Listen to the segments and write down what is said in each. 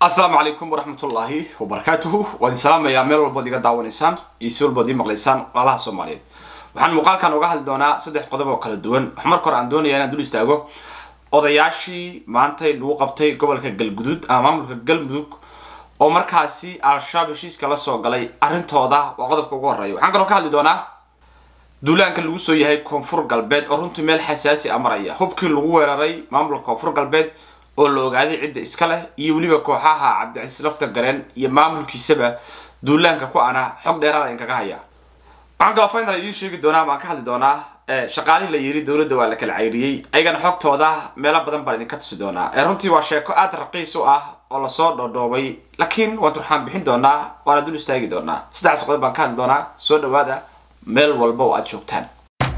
asalaamu calaykum waraxmatullaahi wabarakaatuhu waan idin salaamayaa meel walbood iga daawanaysaan iyo si walbood ii maqlaysaan walaalaha soomaaliyeed waxaan muuqaalkan uga hadli doonaa saddex qodob oo kala duwan wax marka hore aan doonaya inaan dul istaago odayaashii maantay lagu qabtay gobolka galguduud ama maamulka galmudug oo markaasi al-shabaab heshiiska la soo galay arrintooda waa qodobka ugu horreeya waxaan kaloo ka hadli doonaa duulaanka lagu soo yahay koonfur galbeed oo runtii meel xasaasi a maraya hubkii lagu weeraray maamulka koonfur galbeed oo la ogaaday cidda iska leh iyo weliba kooxaha cabdicasiis lafta gareen iyo maamulkiisaba duulaanka ku ana xog dheeraada in kaga haya waxaan kaloo final idiin sheegi doonaa baan ka hadli doonaa shaqaalihii la yiri dowladda waa la kala cayriyey ayagana xogtooda meelo badan baan idinka tusi doonaa runtii waa sheeko aada raqiis u ah oo lasoo dhoodhoobay laakiin waan turxaan bixin doonaa waana dul istaagi doonaa saddexdaas qodob baan ka hadli doonaa soo dhawaada meel walba oo aada joogtaan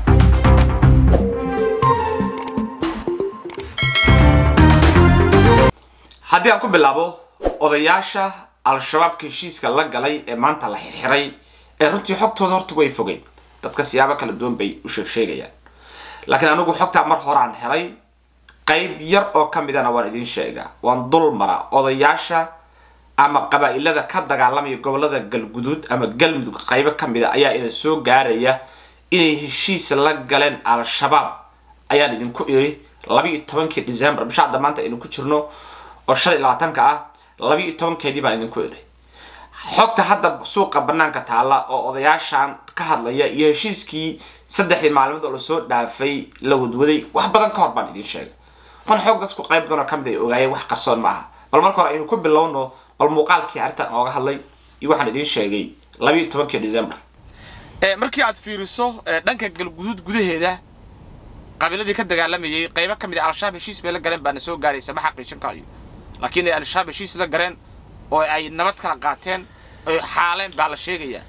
haddii aan ku bilaabo odayaasha al-shabaabka heshiiska la galay ee maanta la xirxiray ee runtii xogtooda horta way fogeen dadka siyaabo kala duwan bay u sheeg sheegayaan laakiin anigu xogtaa mar horaan helay qayb yar oo ka midana waan idiin sheegaa waan dul mara odayaasha ama qabaa-ilada ka dagaalamaya gobolada galguduud ama galmudug qaybo ka mida ayaa ina soo gaaraya inay heshiis la galeen al-shabaab ayaan idinku iri labi-iyo tobankii december bisha hadda maanta aynu ku jirno oo shan iyo labaatanka ah labi-iyo tobankeedii baan idinku iri xogta hadda suuqa banaanka taalla oo odayaashan ka hadlaya iyo heshiiskii saddexdii maalmood oo lasoo dhaafay la wadwaday wax badan ka hor baan idiin sheegay wan xoog dadku qayb badan oo kamid ay ogaayeen wax qarsoon ma aha bal marka hore aynu ku bilowno bal muuqaalkii arrintan ooga hadlay iyo waxaan idiin sheegay labi-iyo tobankii december markii aad fiiriso dhanka galguduud gudaheeda qabiiladii ka dagaalamayay qaybo ka mid a al-shabaab heshiis bay la galeen baana soo gaaraysa ma xaqiijin karayo laakiin ay al-shabaab heshiis la galeen oo ay nabad kala qaateen oy xaaleen baa la sheegayaa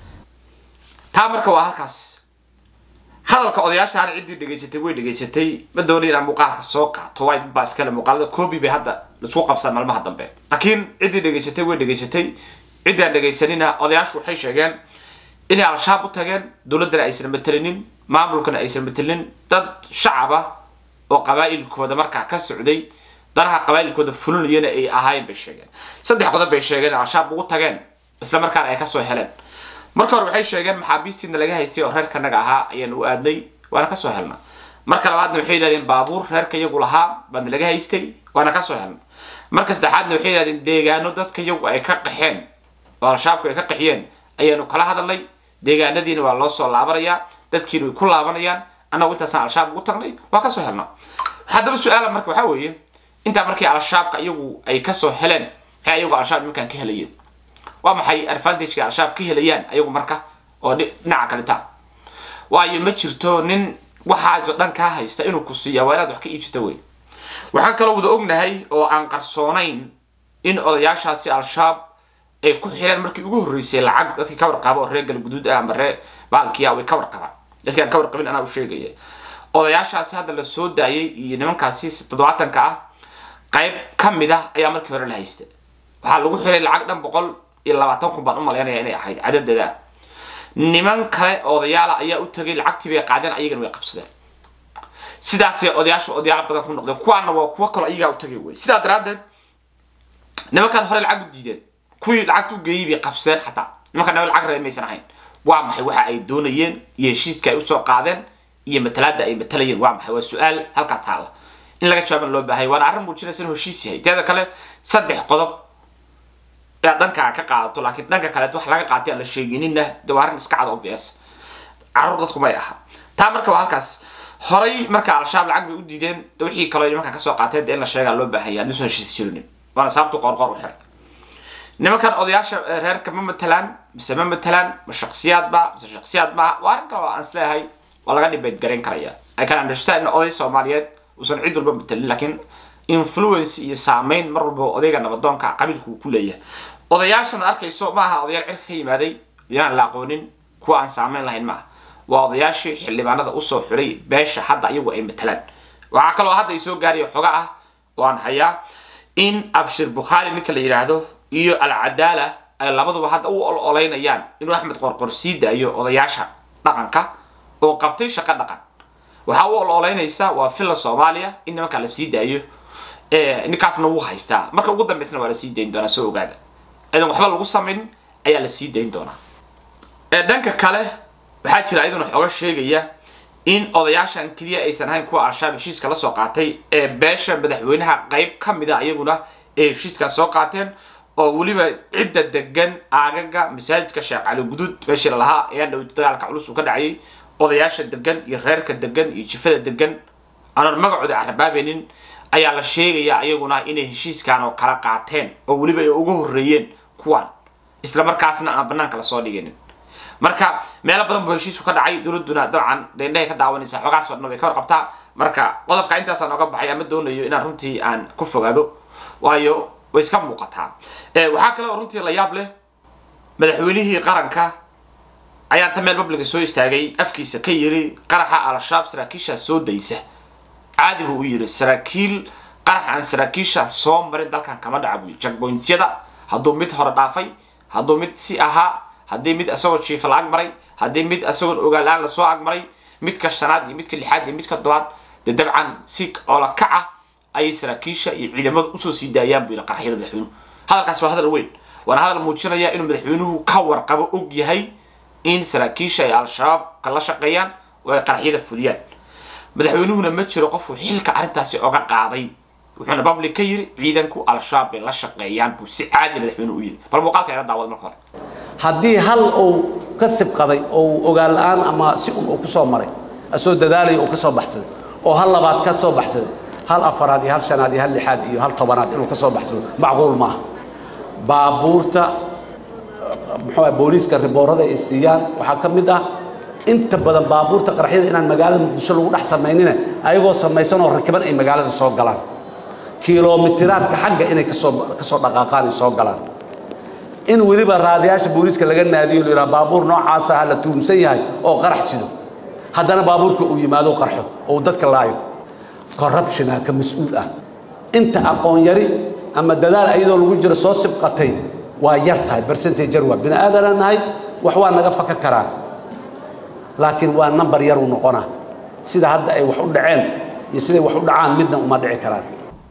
taa marka waa halkaas hadalka odayaashaana ciddii dhegaysatay way dhegaysatay ma doonay inaan muuqaalka soo qaato waay dad baa iskale muuqaalada coobi bay hadda laisku qabsaan maalmaha dambe laakiin ciddii dhegaysatay way dhegaysatay ciddii aan dhegaysanina odayaashu waxay sheegeen inay al-shabaab u tageen dowladdana aysan matelinin maamulkana aysan matelinin dad shacaba oo qabaa'ilkooda markaa ka socday danaha qabaa'ilkooda fulinayana ay ahaayeen bay sheegeen saddex qodob bay sheegeen al-shabaab ugu tageen isla markaana ay kasoo heleen marka hore waxay sheegeen maxaabiistiina laga haystay oo reerkanaga ahaa ayaan u aadnay waana kasoo helna marka labaadna waxay yidhahdeen baabuur reerka iyagu lahaa baana laga haystay waana kasoo helna marka saddexaadna waxay yidhahdeen deegaano dadka iyagu ay ka qaxeen oo al-shabaabku ay ka qaxiyeen ayaanu kala hadalnay deegaanadiina waa loo soo laabanayaa dadkiina way ku laabanayaan annagu intaasaan al-shabaab ugu tagnay waa kasoo helna haddaba su-aala marka waxaa weeye intaa markii al-shabaabka iyagu ay kasoo heleen maxay ayagu al-shabaab nimankaan ka helayeen waa maxay advantageka al-shabaab ka helayaan ayagu marka oo dhinaca kaleta waayo ma jirto nin waxaaso dhan kaa haysta inuu ku siiya waa inaad wax ka iibsata wey waxaan kaloo wada ognahay oo aan qarsoonayn in odayaashaasi al-shabaab ay ku xireen markii ugu horreysay lacag dadkii ka warqaba oo reer galguduud ah ama ree baalkiya way ka warqabaan dadkii aan ka warqabin anaa u sheegaya odayaashaasi hadda la soo daayay iyo nimankaasi toddobaatanka ah qayb ka mid ah ayaa markii hore la haysta waxaa lagu xiray lacag dhan boqol iyo labaatan kun baan u malaynaya inay ahayd cadadeeda ah niman kale odayaala ayaa u tagay lacagtii bay qaadeen ayagana way qabsadeen sidaasay odayaashu odayaal badan ku noqdeen kuwaana waa kuwo kaloo ayagaa u tagay wey sidaa daraaddeed nimankaan hore lacag u diideen kuwii lacagta u geeyey bay qabsadeen xataa nimankaan naba lacag reer maysan ahayn waa maxay waxa ay doonayeen iyo heshiiska ay usoo qaadeen iyo matalaada ay matalayeen waa maxay waa su-aal halkaa taala in laga jawaaban loo baahaya waana arrin muujinaysa inuu heshiis yahay teeda kale saddex qodob inaad dhankaa ka qaadato laakiin dhanka kaleet wax laga qaatay aan la sheeginina de waa arrin iska cad obvious carruur dadku may aha taa marka waa halkaas horay marka al-shabaab lacag bay u diideen de wixii kaloo nimankan kasoo qaateen de in la sheegaa loo baahaya haddii soo heshiis jirinin waana sababtu qoorqoor u xiray nimankan odayaasha reerka ma matalaan mise ma matalaan ma shaksiyaadba mise shaksiyaad maaha waa arrin kale oo aan isleeyahay waa laga dhibeed garayn karaya i can understand in oday soomaaliyeed uusan cid walba matalin laakiin influence iyo saameyn mar walba odayga nabadoonka qabiilku uu ku leeyahay odayaashan arkayso ma aha odayaal cirka ka yimaaday yaan la aqoonin kuwa aan saameyn lahayn maaha waa odayaashii xildhibaanada usoo xulay beesha hadda iyagu ay matalaan waxaa kaloo hadda ay soo gaaraya xoga ah oo aan hayaa in abshir bukhaari ninka la yidhaahdo iyo alcadaala ay labaduba hadda u ololeynayaan inuu axmed qorqor sii daayo odayaasha dhaqanka oo qabtay shaqo dhaqan waxaa u ololeynaysa waa villa soomaaliya in nimankaa la sii daayo ninkaasna wuu haystaa marka ugu dambaysna waa la sii dayn doonaa soo ogaada idan waxba lagu samayn ayaa la sii dayn doonaa dhanka kale waxaa jira iyaduna xooga sheegaya in odayaashan keliya aysan ahayn kuwa al-shabaab heshiiska lasoo qaatay ee beesha madaxweynaha qayb ka mid a iyaguna ee heshiiskan soo qaateen oo weliba cidda degan aagaga masaajidka sheekh cali guduud meeshii lalahaa ayaa dhow dagaalka culus uu ka dhacayay odayaasha degan iyo reerka degan iyo jifada degan aanan magacooda carabaabaynin ayaa la sheegayaa iyaguna inay heshiiskan oo kala qaateen oo weliba ay uga horreeyeen kuwan isla markaasna aan banaanka lasoo dhiginin marka meelo badan buu heshiisku ka dhacay dowladuna dabcan deendhahay ka daawanaysa xoogaasoo dhan way ka warqabtaa marka qodobka intaasaan oga baxay ama doonayo inaan runtii aan ku fogaado waayo way iska muuqataa waxaa kale oo runtii la yaab leh madaxweynihii qaranka ayaa ta meel babliga soo istaagay afkiisa ka yiri qaraxa al-shabaab saraakiisha soo daysa caadi buu u yiri saraakiil qaraxa aan saraakiisha soo marin dalkan kama dhaca buu jackpointyada hadduu mid hore dhaafay hadduu mid si ahaa haddii mid isagoo jiifa la agmaray haddii mid isagoon ogaalaan lasoo agmaray midka shanaad iyo midka lixaad iyo midka tobaad dee dabcan si oola kac ah ayay saraakiisha iyo ciidamada usoo sii daayaan buu yidhi qaraxyada madaxweynuhu hadalkaas waa hadal weyn waana hadal muujinaya inuu madaxweynuhu ka warqabo og yahay in saraakiisha ay al-shabaab kala shaqeeyaan oo ay qaraxyada fuliyaan madaxweynuhuna ma jiro qofuu xilka arrintaasi oga qaaday wuxuuna public ka yiri ciidanku al-shabaab bay la shaqeeyaan buu si caadi madaxweynuhu u yiri bal muuqaalka ila daawada marka hore haddii hal uu ka sibqaday oo uu ogaan la-aan ama si un uu ku soo maray asoo dadaalaya uu ka soo baxsaday oo hal labaad ka soo baxsaday hal afaraad iyo hal shanaad iyo hal lixaad iyo hal tobanaad inuu ka soo baxsado macquul maaha baabuurta muxuu booliiska riboorada ay siiyaan waxaa ka mid ah inta badan baabuurta qaraxyada inaan magaalada muqdisho lagu dhex samaynina ayagoo samaysan oo rakiban ay magaalada soo galaan kilomitiraadka xagga inay kasoo kasoo dhaqaaqaan ay soo galaan in weliba raadayaasha booliiska laga naadiyo la yidhaha baabuur noocaasa ha la tuumsan yahay oo qarax sido haddana baabuurka uu yimaado qarxo oo uu dadka laayo corruptiona ka mas-uul ah inta aqoon yari ama dadaal ayadoo lagu jiro soo sibqatay waa yar tahay bercentajar waa bini aadanaa nahay wax waa naga faka karaa laakiin waa number yar uu noqonaa sida hadda ay wax u dhaceen iyo siday wax u dhacaan midna uma dhici karaan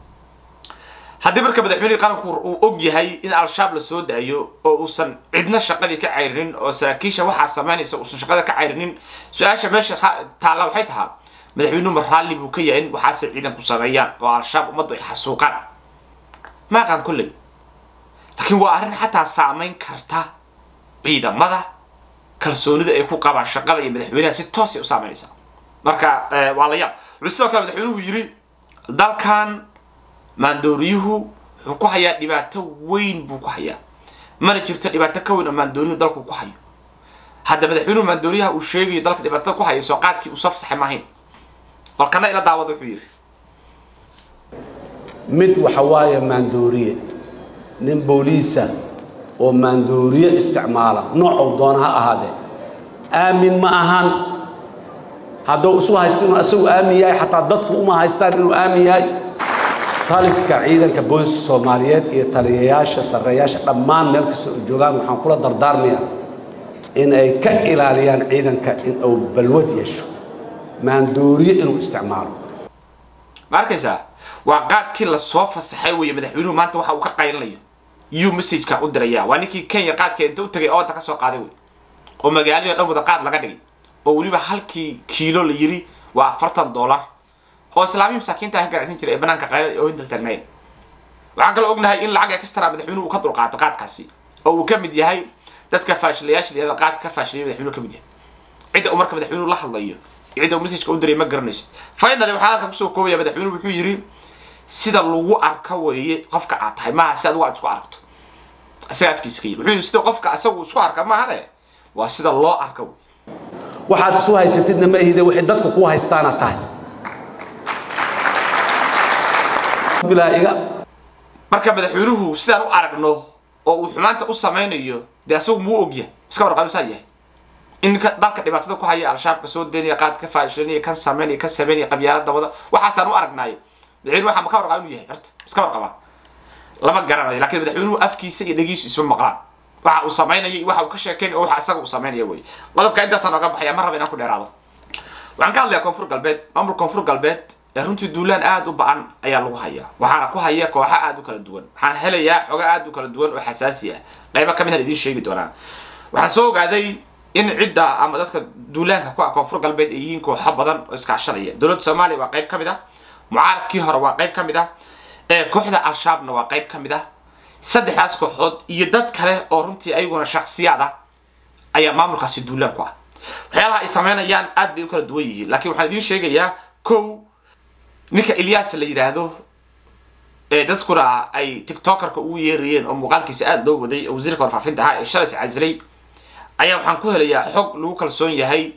haddii marka madaxweynihii qaranku uu og yahay in al-shabaab la soo daayo oo uusan cidna shaqadii ka cayrinin oo saraakiisha waxaa samaynaysa uusan shaqada ka cayrinin su-aasha meesha taalla waxay tahaa madaxweynuhu ma raalli buu ka yahay in waxaasay ciidanku sameeyaan oo al-shabaab ummaddu ay xasuuqaan ma aqaan kolley laakiin waa arrin xataa saamayn karta ciidamada kalsoonida ay ku qabaan shaqada iyo madaxweynaha si toosay u saameynaysaa marka waa la yaab wuxuu sidoo kale madaxweynuhu yidhi dalkan maandooriyuhu wuxuu ku hayaa dhibaato weyn buu ku hayaa mana jirto dhibaato ka weyn oo maandooriyuhu dalku ku hayo hadda madaxweynuhu maandooriyaha uu sheegayo dalka dhibaatada ku hayo soo qaadkii uu soo fasaxay maahayn balkana ila daawada wuxuu yidhi mid waxa waaye maandooriye nin booliisa oo maandooriye isticmaala noocuu doona ha ahaadee aamin ma ahan hadduu isu haysto inuu isagu aamin yahay xataa dadku uma haystaan inuu aamin yahay taliska ciidanka booliska soomaaliyeed iyo taliyayaasha sarreeyaasha dhammaan meel kasta oo joogaan waxaan kula dardaarmayaa in ay ka ilaaliyaan ciidanka in uu balwad yeesho maandooriye inuu isticmaalo ma arkaysaa waa qaadkii lasoo fasaxay weeye madaxweynuhu maanta waxa uu ka qaylinayo yuu messageka u diraya waa ninkii kenya qaadka inta u tagay ooda ka soo qaaday wey oo magaaladii o dhan wada qaad laga dhigay oo weliba halkii kiilo la yiri waa afartan dollar oo islaamii masaakiinta ka ganacsan jiray ee banaanka qaylada oo hintal taagnaayeen waxaan kaloo ognahay in lacag extra madaxweynuhu uu ka dulqaato qaadkaasi oo uu ka mid yahay dadka faashilayaasha liyada qaadka ka faashilaya madaxweynuhu ka mid yahay cidda uu marka madaxweynuhu la hadlayo cidda uu messageka u diray ma garanaysid finally waxaan halka kusoo koobaya madaxweynuhu wuxuu yidhi sida lagu arka weeye qofka aad tahay maaha si adigu aad isku aragto isaga afkiisa ka yiri wuxuu yidhi sida qofka isagu isku arka maahane waa sida loo arka wey waxaad isu haysatidna ma ihide waxay dadku kuu haystaana tahay bilaa iga marka madaxweynuhu sidaan u aragno oo uu xumaanta u samaynayo dee asagu muu ogyahay iska warqabi saa yahay in dalka dhibaatada ku haya al-shabaabka soo daynaya qaad ka faashilinaya kan sameynaya kan sameynaya qabyaalada wada waxaasaan u aragnaayo madaxweynuhu waxaa ma ka warqaba inuu yahay horta iska warqabaa lama garanayo laakiin madaxweynuhu afkiisa iyo dhegiisu isma maqlaan waxa uu samaynayo iyo waxa uu ka sheekeyn oo waxa isaga uu samaynaya wey qodobka intaasaan oga baxaya ma raba inaan ku dheeraado waxaan ka hadlayaa koonfur galbeed maamul koonfur galbeed runtii duulaan aada u ba-an ayaa lagu hayaa waxaana ku haya kooxa aada u kala duwan waxaan helayaa xoga aada u kala duwan oo xasaasi ah qaybo ka midaan idiin sheegi doonaa waxaan soo ogaaday in cidda ama dadka duulaanka ku ah koonfur galbeed ay yihiin kooxo badan oo iskaashanaya dowladda soomaaliya waa qayb ka mid ah mucaaradkii hore waa qayb ka mid ah kooxda al-shabaabna waa qayb ka mid ah saddexdaas kooxood iyo dad kale oo runtii ayaguna shaksiyaad ah ayaa maamulkaasi duulaan ku ah waxyaalaha ay sameynayaan aad bay u kala duwan yihiin laakiin waxaan idiin sheegayaa kow ninka ilyas la yidhaahdo ee dadkuna ay tiktokerka ugu yeerayeen oo muuqaalkiisa aada loo waday oo wasiirka warfaafinta ahaa ee shalay iscasilay ayaa waxaan ku helayaa xog lagu kalsoon yahay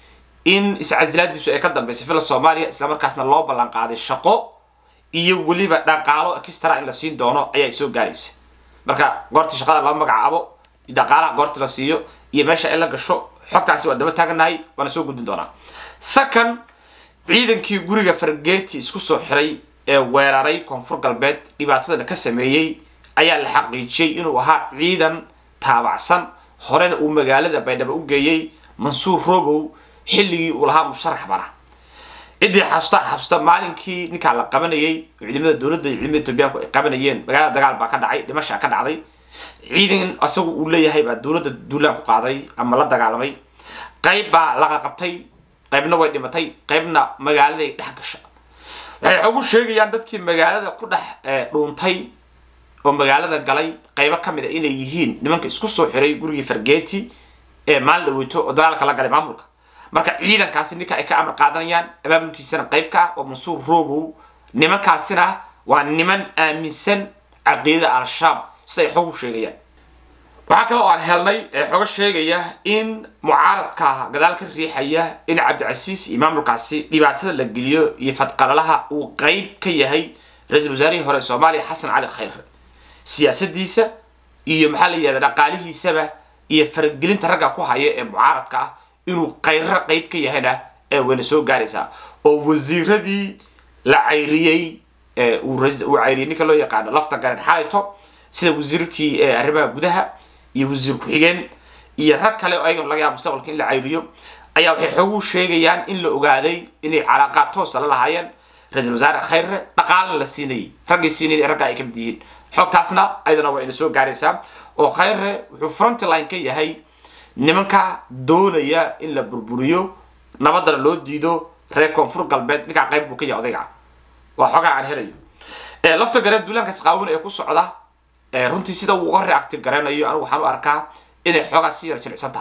in iscasilaadiisu ay ka dambeysay fila soomaaliya islamarkaasna loo ballan qaaday shaqo iyo weliba dhaqaalo extra in la siin doono ayaa soo gaaraysa marka goortii shaqada laba magacaabo dhaqaalaha goortii la siiyo iyo meesha ay la gasho xogtaasi waa daba taaganahay waana soo gudbin doonaa second ciidankii guriga fargeeti isku soo xiray ee weeraray koonfur galbeed dhibaatadana ka sameeyey ayaa la xaqiijiyey inuu ahaa ciidan taabacsan horena uu magaalada baydhabo u geeyey mansuur robow xilligii uu lahaa musharax bana ciddii xasuusta xasuusta maalinkii ninkaa la qabanayey ciidamada dowladda iyo ciidamada etoobiyaanku ay qabanayeen magaalada dagaal baa ka dhacay dhimashaa ka dhacday ciidan isagu uu leeyahay baa dowladda duulaan ku qaaday ama la dagaalamay qayb baa laqa qabtay qaybna way dhimatay qaybna magaaladay dhex gasha waxay xogu sheegayaan dadkii magaalada ku dhex dhuuntay oo magaalada galay qaybo ka mid a inay yihiin nimanka isku soo xiray gurigii fargeeti ee maalin dhaweyto oo dagaalka la galay maamulka marka ciidankaasi ninka ay ka amar qaadanayaan abaabulkiisana qayb ka ah oo mansuur robow nimankaasina waa niman aaminsan caqiidada al-shabaab sida ay xogu sheegayaan waxaa kale oo aan helnay ee xogo sheegaya in mucaaradka gadaal ka riixaya in cabdicasiis iyo maamulkaasi dhibaatada la geliyo iyo fadqalalaha uu qayb ka yahay ra-iisul wasaarihii hore soomaaliya xasan cali khayre siyaasadiisa iyo maxaa la yihahda dhaqaalihiisaba iyo faragelinta ragga ku haya ee mucaaradka ah inuu khayro qayb ka yahayna ee wayna soo gaaraysaa oo wasiiradii la cayriyey uu cayriyey ninka loo yaqaano lafta garen xalayto sida wasiirkii arrimaha gudaha iyo wasiir ku-xigeen iyo rag kale oo ayagan laga yaaba mustaqbalka in la cayriyo ayaa waxay xoogu sheegayaan in la ogaaday inay calaaqaad toosa la lahaayeen ra-iisul wasaare khayre dhaqaalana la siinayay raggii siinayay ragga ay ka mid yihiin xogtaasna ayadana waa ina soo gaaraysaa oo khayre wuxuu frontline ka yahay nimanka doonaya in la burburiyo nabadana loo diido reer koonfur galbeed ninkaa qayb buu ka yahay odayga waa xogaa aan helayo lafta gareen duulaankaas qaawan ee ku socda runtii sida uu uga reacti garanayo anigu waxaan u arkaa inay xoogaa si yar jilicsan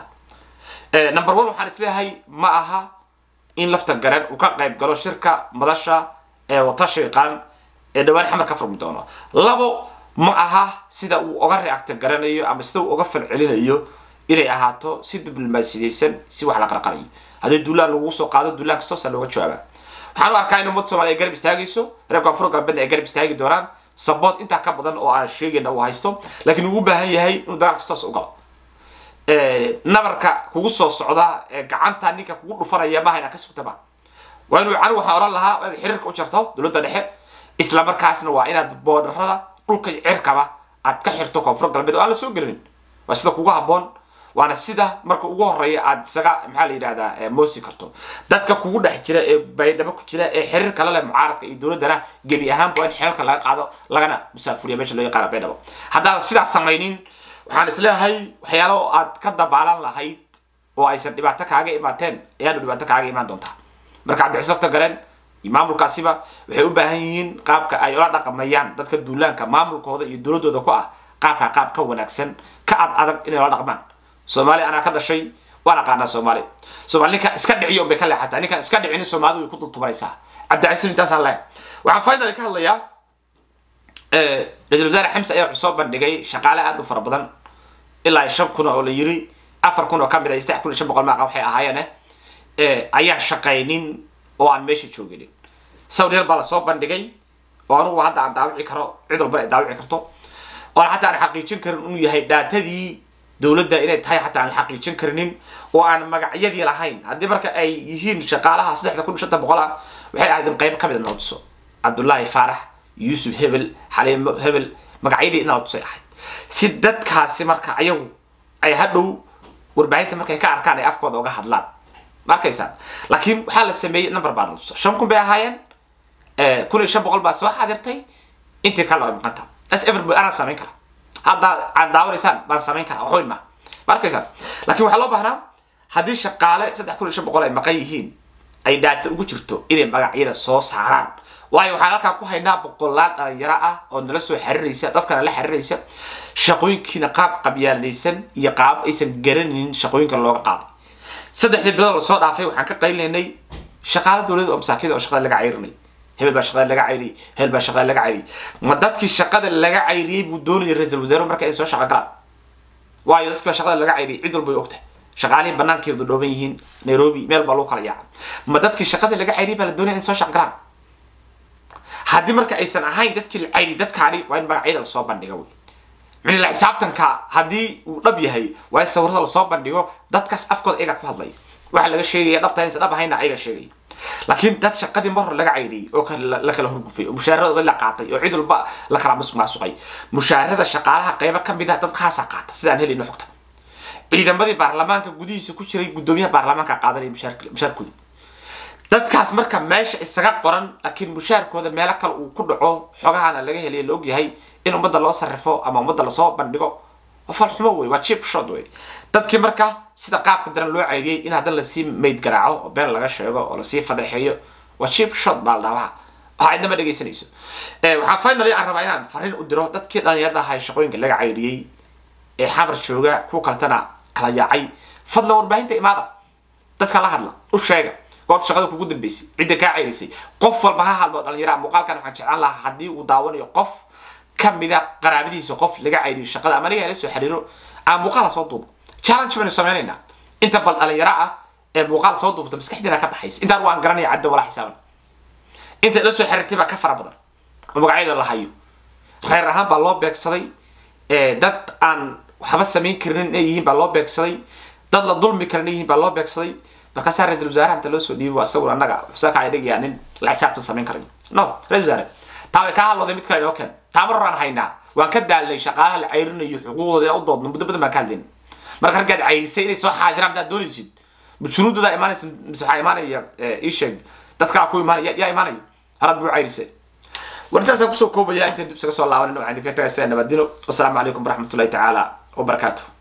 tahay number one waxaan isleeyahay ma aha in lafta gareen uu ka qayb galo shirka madasha ee watashiga qaran ee dhawaan xamar ka furmi doono labo ma aha sida uu uga reacti garanayo ama sida uu uga falcelinayo inay ahaato si diblomaasiyeysan si wax la qarqarayo haddii duulaan lagu soo qaado duulaan kastoosa looga jawaaba waxaan u arkaa in ummadda soomaliya ay garab istaagayso reer koonfur galbeedna ay garab istaagi doonaan sabood intaa ka badan oo aan sheegayna uu haysto laakiin uu u baahan yahay inuu dagaal kastoos u galo nabarka kugu soo socda ee gacanta ninka kugu dhufanaya maaha inaa ka sugtaba waa inuu anigu waxaan oran lahaa inaad xiriirka u jarto dowladda dhexe isla markaasna waa inaad boodarada dhulka iyo cirkaba aad ka xirto koonfur galbeed oo aan la soo gelinin waa sida kugu habboon waana sida marka ugu horeeya aad isaga maxaa la yidhahdaa moosi karto dadka kugu dhex jira ee baydhabo ku jira ee xiriir kala leh mucaaradka iyo dowladdana gebi ahaanba in xeelka laga qaado lagana musaafuriya meesha loo yaqaana baydhabo haddaan sidaas samaynin waxaan isleeyahay waxyaalo aad ka dabaalan lahayd oo aysan dhibaato kaaga imaateen ayaanu dhibaato kaaga imaan doontaa marka cabdicis lafta galeen iyo maamulkaasiba waxay u baahan yihiin qaabka ay ula dhaqmayaan dadka duulaanka maamulkooda iyo dowladooda ku ah qaabka qaab ka wanaagsan ka ad adag inay ula dhaqmaan soomaali anaa ka dhashay waan aqaanaa soomaali soomaali ninka iska dhiciyo bay ka leexataa ninkaan iska dhicinin soomaalidu way ku dultumanaysaa cabdicasiis intaasaan leehay waxaan finally ka hadlayaa ra-isul wasaare xamse ayaa wuxuu soo bandhigay shaqaale aad u fara badan ilaa shan kun oo la yiri afar kun oo ka mid ah saddex kun iyo shan boqol maaqa waxay ahaayeen ayaan shaqaynin oo aan meesha jooginin sawir yar baa lasoo bandhigay oo anugu hadda aan daawici karo cid walba ay daawici karto oon xataa aan xaqiijin karin inuu yahay dhaatadii dowladda inay tahay xataa aan xaqiijin karinin oo aan magacyadii lahayn haddii marka ay yihiin shaqaalaha saddexda kun shanta boqol ah waxay ahayd in qayb ka mid a noodiso cabdullaahi faarax yuusuf hebel xaliimo hebel magacyadii inaa tusay ahayd si dadkaasi marka ayagu ay hadhow warbaahinta markay ka arkaan ay afkooda uga hadlaan ma arkaysaan laakiin waxaa la sameeyey number baa natusa shan kun bay ahaayeen kun iyo shan boqol baa soo xaadirtay intii kale ay maqanta as everybody anaa samayn kara hadda aad daawanaysaan baan samayn karaa waxweyn ma ma arkaysaan laakiin waxaa loo baahnaa haddii shaqaale saddex kun iyo shan boqol ay maqan yihiin ay dhaata ugu jirto inay magacyada soo saaraan waayo waxaan halkaa ku haynaa boqolaal dhalinyaro ah oo nala soo xiriiraysa dadkana la xiriiraysa shaqooyinkiina qaab qabyaaladaysan iyo qaab aysan garanaynin shaqooyinka looga qaaday saddexdii bilood la soo dhaafay waxaan ka qaylinay shaqaale dowladda oo masaakida oo shaqada laga cayrinay hebel baa shaqada laga cayriyey hebel baa shaqada laga cayriyey ma dadkii shaqada laga cayriyey buu doonayay ra-iisul wasaare marka ay soo shaqo galaan waayo dadkii baa shaqada laga cayriyey cid walba way ogtahay shaqaalihii banaankeedu dhooban yihiin nairobi meel baa lagu kala yaaca ma dadkii shaqada laga cayriyey baa la doonaya in soo shaqo galaan haddii marka aysan ahayn dadkii la cayri dadkaani waa in magacyada lasoo bandhiga wey micnila xisaabtanka haddii uu dhab yahay waa in sawirada lasoo bandhigo dadkaas afkooda ayaga ku hadlaya waxa laga sheegaya dhabta inaysan dhab ahayna ayaga sheegaya laakiin dad shaqadii mar hore laga cayriyey oo la kala hurgufay oo mushaaradooda la qaatay oo cid walba la kala masmaasuqay mushaarada shaqaalaha qaybo ka mid ah dad khaasa qaata sidaan helayno xogta ciidamadii baarlamaanka gudihiisa ku jiray guddoomiyaha baarlamaanka qaadanaya mushaarkooda dadkaas marka meesha isaga qoran laakiin mushaarkooda meelo kale uu ku dhaco xogahana laga helay la ogyahay in ummadda loo sarrifo ama ummadda lasoo bandhigo falxumo wey waa chip shot wey dadkii marka sida qaabka daran loo cayriyey in haddana lasii mayd garaaco oo been laga sheego oo lasii fadeexeeyo waa chip shot baa la dhahaa waxaa idnama dhegaysanayso waxaa finally aan rabaa inaan fariin u diro dadkii dhalinyarada ahay shaqooyinka laga cayriyey ee xamar jooga kuwa kaletana kala yaacay fadlan warbaahinta imaada dadka la hadla u sheega goorta shaqada kugu dambeysay cidda kaa cayrisay qof walba ha hadlo dhalinyaraha muuqaalkan waxaan jeclaan lahaa haddii uu daawanayo qof kamida qaraabadiisa qof laga cayriyo shaqada ama aniga la soo xiriiro aan muuqaal soo duubo challenge baynu sameynaynaa inta bal dhalinyaro ah ee muuqaal soo duubta maskaxdeena ka baxaysa intaan waan garanaya cadda walaa xisaaban inta la soo xiriirtay baa ka fara badan oo magacyada la hayo reer ahaan baa loo beegsaday dad aan waxba samayn karin inay yihiin baa loo beegsaday dad la dulmi karin inay yihiin baa loo beegsaday markaasaa ra-isul wasaaraha inta loo soo dhiibi waa sawir annaga xusaaka ay dhigayaa nin la xisaabtan samayn karayo no ra-isul wasaare taa way kaa hadlooday mid kale inoo keen taamar horaan haynaa waan ka daalnay shaqaalaha la cayrinayo xuquuqdooda inaan u doodno muddo badan baan ka hadlayna marka raggaad cayrisay inay soo xaadiraan haddaad doonaysid shuruudoodaa imaanaysa mise waxaa imaanaya ii sheeg dad kalaa ku imaanaya yaa imaanaya harad buu cayrisay warintaasaan kusoo koobaya intaan dib isaga soo laabanin waxaan idinka tagaysaa nabadino wasalaamu calaykum waraxmatullahi tacaala wabarakaatuh